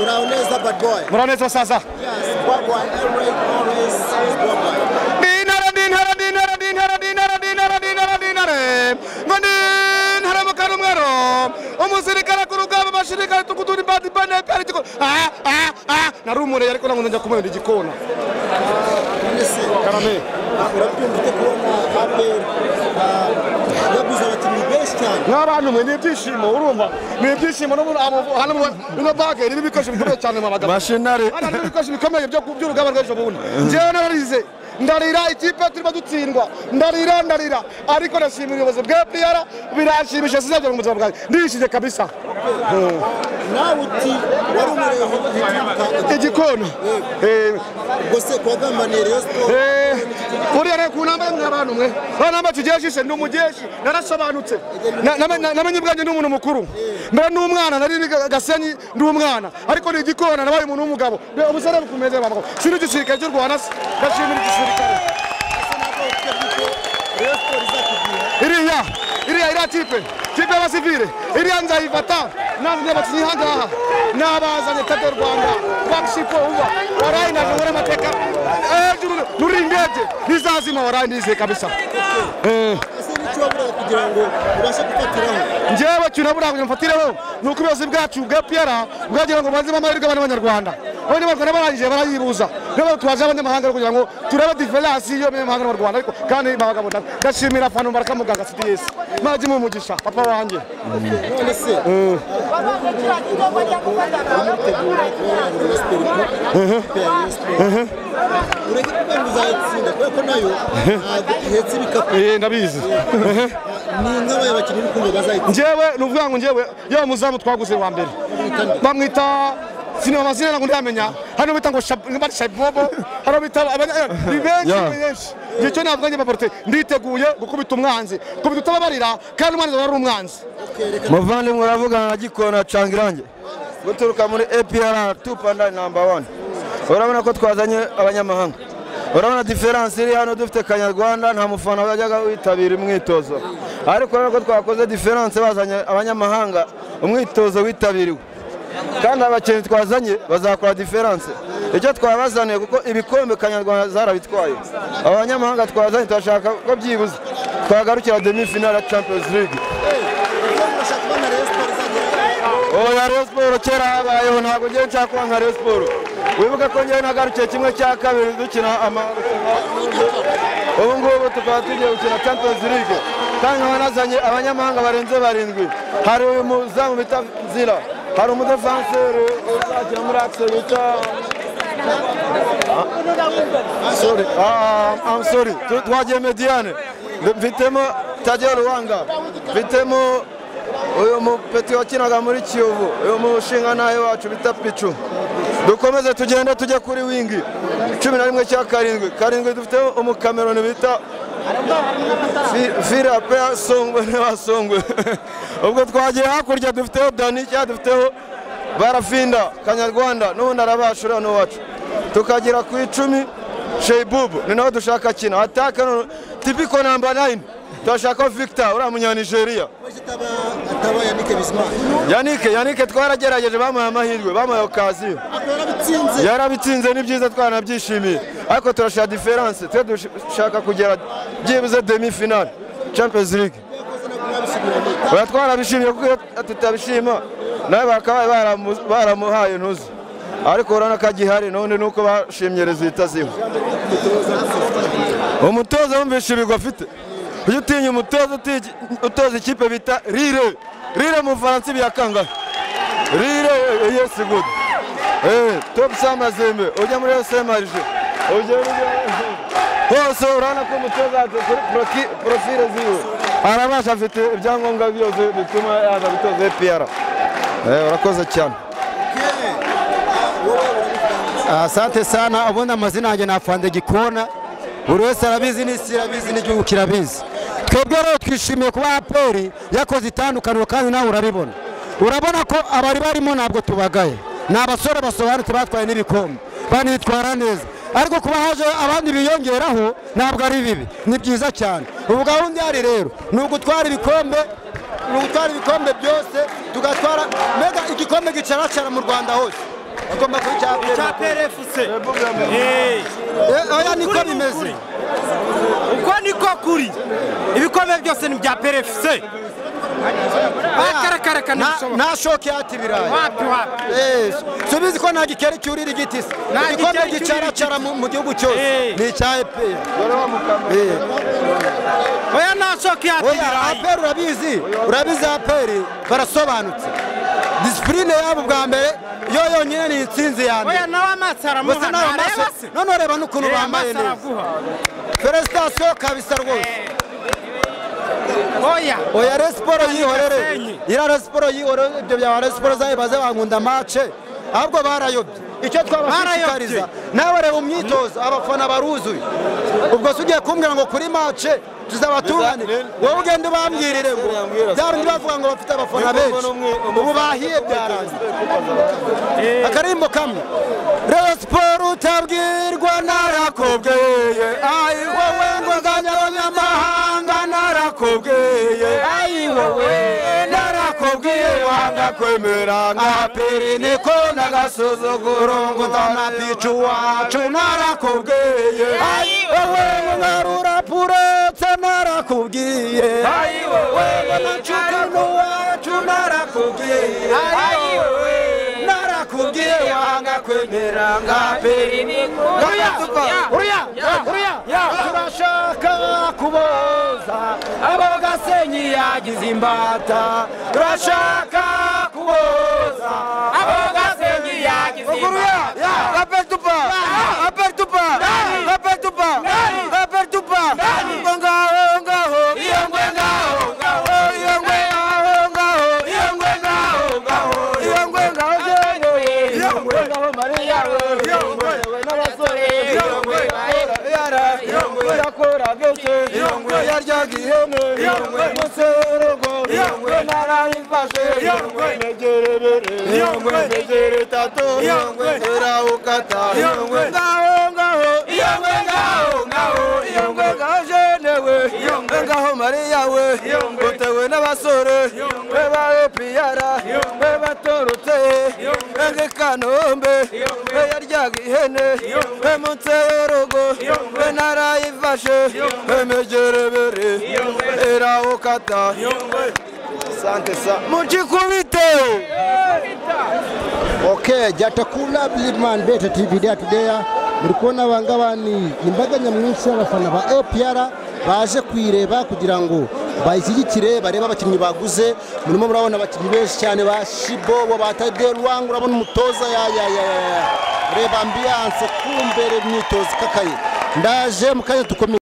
but boy. muranezerewe saza Yes, Bobby Emery always says Bobby. ndintara ndintara ndintara ndintara ndintara ndintara ndintara ndintare ngo ndintara mukara umwero umusirikare ku rugamba abashirikare tukuturi bati bane pera igikona aha aha aha nari umureye ariko nangu njya kumwenda igikona Ndetse karame urabwira ufite kubona APR ah, yaguze abakinnyi benshi cyane. nk'abantu mwe ni ibyishimo urumva ni ibyishimo n'umuntu amuvu- hano mu- ino bage irimo ibikoresho bikomeye cyane mu bagabo mashinari hano harimo ibikoresho bikomeye byo ku- by'urugamba rw'ejo bundi njyewe nararize ndarira ikipe turimo dutsindwa ndarira ndarira ariko ndashimira ubuyobozi bwa piyara biranshimisha sinzagera mu buzima bwanjye ndishyize kabisa nawe uti wari umureba igikona Eh, gusa kuwagambaniye rayon sport eh, uriya reka unambaye mwe abantu mwe banamba tugeshishe ni umugeshi narasobanutse Na- namenye- namenye ubwanjye ni umuntu mukuru mbere ni umwana nari ni ga- gasenyi ndi umwana ariko ni igikona nabaye umuntu w'umugabo Be- ubusare bukumeze babagabo si n'igisirikare cy'u rwanda se ndashimira igisirikare rayon sport izakubwira iriya iriya iriya tipe tipe y'abasivile iriya nzayifata nazanye abakinnyi hangaha n'abazanye tade rwanda bagishipo uba warayi najongera amateka hejuru nuri indege ntizazima warayi ndizeye kabisa Eh, ese n'icyo waburaga kugira ngo ubashe gufatiraho njyewe kintu buriya kugira ngo mfatireho ni uko ubuyobozi bwacu bwa piyara bwagira ngo bubanzemo amahirwe abana b'abanyarwanda abanyarwanda barangije barayibuza niyo tubaje abanyamahanga rero kugira ngo turebe diferansi y'abanyamahanga n'u Rwanda ariko kandi babagabo nda- ndashimira afana mbaraka muganga cds mwajya umugisha papa wanjye none se baramutegura kubera ngo rayon sport ikipe ya rayon sport ureke kuba ngo uzayitsinda kubera ko nayo ntabwo ihetse ibikapu Eh, ndabizi ni nk'abaye abakinnyi b'urukundo bazayitsinda njyewe ni ukuvuga ngo njyewe yewe muzamu twaguze wa mbere bamwita sinema amazina ntabwo ndiyamenya hano bita ngo Shab- bari shabobo hano bita abanya- ni benshi Yeah. ni benshi igihe cyo ntabwo njye baporute nditeguye gukubita umwanzi gukubita utababarira kandi umwanzi aba ari umwanzi muvandimwe uravuga na gikona canga irangi guturuka muri apr tupanda namba wani urabona ko twazanye abanyamahanga urabona diferansi iri hano dufite kanyarwanda nta mufana wajyaga witabira imwitozo ariko urabona ko twakoze diferansi bazanye abanyamahanga umwitozo witabiriwe kandi abakinnyi twazanye bazakora diferanse icyo twabazaniye kuko ibikombe kanyarwanda zarabitwaye abanyamahanga twazanye turashaka ko byibuze twagarukira demi finale ya champions league urashaka kubona rayon sport izageraho oya Rayon siporo kera habayeho ntabwo ngewe nshaka kuba nka Rayon siporo wibuke ko ngewe nagarukiye kimwe cya kabiri dukina amarushanwa ubu ngubu tukaba tugiye gukina champions league kandi nkaba nazanye abanyamahanga barenze barindwi hari uyu muzamu bita nzira hari umudefanseri uzakina muri akise bita Ah, sorry Ah, I'm sorry Tu- twagiye mediane mfitemo tadiyo ruwanga mfitemo uyu mupeti wakinaga muri kiyovu uyu mushinga nawe wacu bita picu dukomeze tugende tujye kuri wingi cumi na rimwe cya karindwi karindwi dufite umukameroni bita Fi- filipe songwe n'abasongwe ubwo twagiye hakurya dufiteho dani cyangwa dufiteho barafinda kanyarwanda n'ubundi arabasha uriya ni uwacu tukagera ku icumi sheibubu ni nawe dushaka kina ataka none- tipiko namba nayini turashakaho victor uriya munyanigeriya waje ataba ataba yanike bisimana yanike yanike twaragerageje bamuhaye amahirwe bamuhaye okaziyo akaba yarabitsinze yarabitsinze ni byiza twaranabyishimiye ariko turashaka diferanse twe dushaka kugera byibuze demi finale champions league yakoze nabwo urabisubira mu itaha. oya twarabishimye kuko iyo tutabishima nawe bakabaye baramu- baramuhaye ntuzi ariko urabona ko agihari none nuko bashimye rezita ziwe umutoza wumvisha ibigwi afite ujya utinya umutoza uti- utoza ikipe bita rire rire mu bufaransa ibiyakangahe rire yesi gudu topu samazembe ujya muri esemarije ujya hose urabona ko umutoza yacu kuri poroki- porofile ziwe arabasha afite ibyangombwa byose bituma yaza gutoza epr urakoze cyane Asante sana. Ubundi amazina yanjye ni Afande Gikona, buri wese arabizi n'isi irabizi n'igihugu kirabizi. Twebwe rero twishimiye kuba APR yakoze itandukaniro kandi nawe uraribona. Urabona ko abari barimo ntabwo tubagaye, ni abasore basobanutse batwaye n'ibikombe, banitwara neza ariko kuba haje abandi biyongeraho ntabwo ari bibi ni byiza cyane ubu gahunda ihari rero ni ugutwara ibikombe gutwara ibikombe byose tugatwara mbega igikombe gicaracara mu rwanda hose bagomba kuba icya cya aperi PRFC oya niko Ukuri ni bimeze ukuri. uko niko kuri ibikombe byose ni ibya PRFC akaraka ntibishoboka nta shoke yata ibirayi wapi wapi Eh, subizi ko nta gikeri cyurira igiti se Nta igikombe gikeri cyurira gicaracara mu mu gihugu cyose Eh. ni icya eperi oya nta shoke yatira oya aperi urabizi urabizi aperi barasobanutse disipurine yabo bwa mbere yo yonyine ni intsinzi ya mbere oya nawe amaso aramuha gusa nawe ntareba amaso se none ureba n'ukuntu reba bambaye amaso neza araguha feresitasiyo kabisa rwose oya oya resiporo Kandi yihorere Gasenyi. iriya resiporo yihorere ibyo bya resiporo zayo baze bankunda mace ahubwo barayobye icyo twabashishikariza nawe reba umwitozo abafana baruzuye ubwo se ugiye kumbwira ngo kuri mace tuzabatuhane wowe ugenda ubambwirire ngo bya bindi bavuga ngo bafite abafana benshi ubu bahiye byarangiye akarimbo kamwe rero siporo utabwirwa narakubwiye ayi wowe ngo nganyabanyamahanga narakubwiye ayi wowe narakubwiye wanga kwemera nka peri niko nagasuzuguro ngo nzanapica uwacu narakubwiye ayi wowe ngo ngarura puretse narakubwiye ayi wowe ngo nacuka n'uwacu narakubwiye ayi wowe narakubwiye wanga kwemera nka peri niko uriya uriya turashaka kuboza abo gasenyi yagize imbata turashaka kuboza abo gasenyi yagize imbata apetupa apetupa apetupa apetupa ngo ngaho ngaho iyo ngwe ngaho ngaho iyo ngwe ngaho ngaho iyo ngwe ngaho ngaho iyo ngwe ngaho ngaho iyo ngwe ngaho mariya iyo ngwe we n'abasore iyo ngwe yara iyo ngwe yakora byose iyo ngwe yaryaga ihene iyo ngwe muserogo iyo ngwe narayifashe iyo ngwe negerebere iyo ngwe negere tato iyo ngwe nterawukata iyo ngwe ngaho ngaho iyo ngwe ngaho ngaho iyo ngwe ngaho jene we iyo ngwe ngaho mariya we utewe n'abasore we ba epiyara we batorotse we ngekanombe we yaryaga ihene we munsi y'urugo we narayifashe we megerebere nterawukata Asante sana. mukikubiteho Okay, Jatakula Bligman Beta TV Day Today. Muri kubona abangaba ni imbaga nyamwinshi y'abafana ba APR baje kuyireba kugira ngo bayishyigikire barebe abakinnyi baguze murimo murabona abakinnyi benshi cyane ba Shibo bo batade Rwang urabona umutoza ya ya ya ya, ya reba ambiance kumbere imyitozo ikakaye ndaje mu kanya dukomeye